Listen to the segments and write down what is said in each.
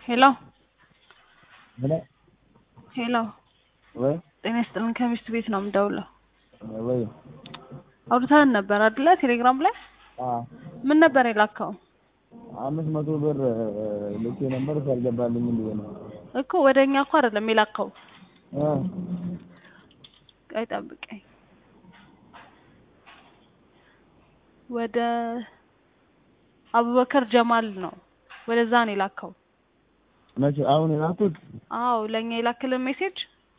ሄሎ ምን ሄሎ ወይ ጤና ይስጥልን ከሚስት ቤት ነው የምደውለው ወይ አውርተን ነበር አይደለ ቴሌግራም ላይ አ ምን ነበር የላከው አምስት መቶ ብር ልኬ ነበር ሳልገባልኝ ብዬ ነው እኮ ወደ እኛ እኮ አይደለም የላከው እ ቆይ ጠብቀኝ ወደ አቡበከር ጀማል ነው ወደዛ ነው የላከው መቼ አሁን የላኩት አዎ ለእኛ የላክልን ሜሴጅ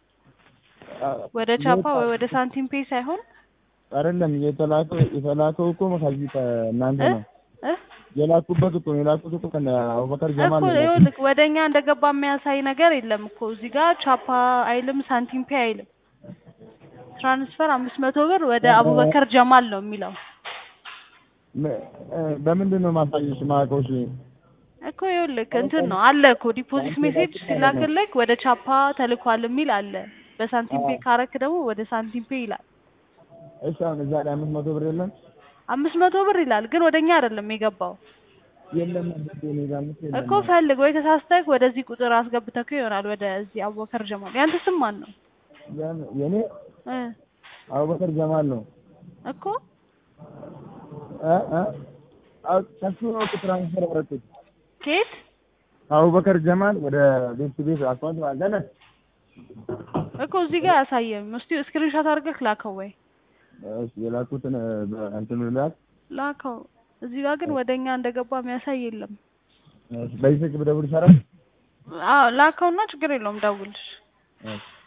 ወደ ቻፓ ወይ ወደ ሳንቲም ፔ ሳይሆን አይደለም የተላከው የተላከው እኮ ከዚህ ከእናንተ እ ነው እ የላኩበት እኮ ነው የላኩት እኮ ከነ አቡበከር ጀማል እኮ ነው ይኸውልህ ወደ እኛ እንደገባ የሚያሳይ ነገር የለም እኮ እዚህ ጋር ቻፓ አይልም ሳንቲም ፔ አይልም ትራንስፈር አምስት መቶ ብር ወደ አቡበከር ጀማል ነው የሚለው ም- እ በምንድን ነው ማሳየሽ ማውቀው እሺ እኮ ይኸውልህ እንትን ነው አለ እኮ ዲፖዚት ሜሴጅ ሲላክልክ ወደ ቻፓ ተልኳል የሚል አለ በሳንቲም ፔ ካረክ ደግሞ ወደ ሳንቲም ፔ ይላል እሺ አሁን እዛ ላይ አምስት መቶ ብር የለም አምስት መቶ ብር ይላል ግን ወደ እኛ አይደለም የገባው የለም አባቴ እኔ ጋር አምስት የለም እኮ ፈልግ ወይ ተሳስተክ ወደዚህ ቁጥር አስገብተክ ይሆናል ወደዚህ አቡበከር ጀማል ያንተ ስም ማን ነው ያን- የኔ እ አቡበከር ጀማል ነው እኮ እ እ አው ከሱ ነው እኮ ትራንስፈር ያደረኩት ኬት አቡበከር ጀማል ወደ ቤት ቤት አካውንት ማለት ነው እኮ እዚህ ጋር አያሳየም እስቲ ስክሪንሾት አድርገህ ላከው ወይ እሺ የላኩትን እንትን ልላት ላከው እዚህ ጋር ግን ወደ እኛ እንደገባ የሚያሳይ የለም በዚህ ስልክ ብደውል ይሰራል አዎ ላከውና ችግር የለውም ደውልሽ እሺ